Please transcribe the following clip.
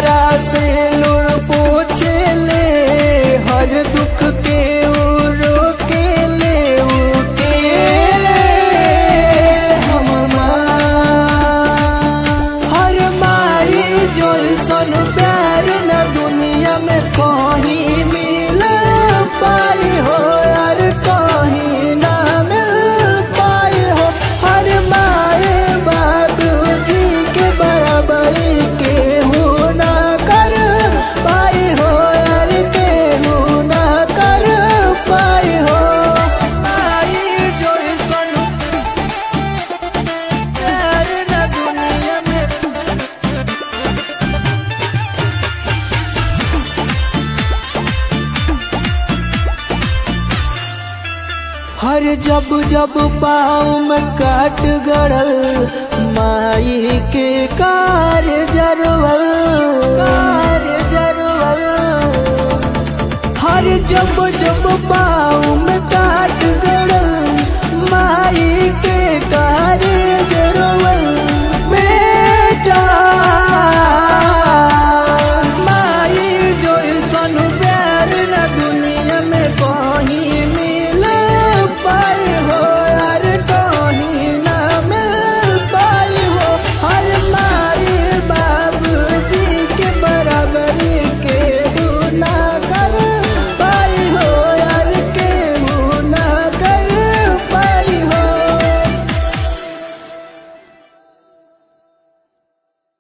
चेहरा से लुर पूछे ले हर दुख के उ रोके ले उके हम हर मारी जो सन प्यार न दुनिया में कहीं मिल पाई हो यार कहीं ना मिल पाई हो हर माए बाबू जी के बराबरी के हूँ ना कर पाई हो यार के हूँ ना कर पाई हो माई जो सन प्यार न दुनिया में हर जब जब पाँव में काट गड़ल माई के कार जरवल कार जरवल हर जब जब पाँव में काट गड़ल माई के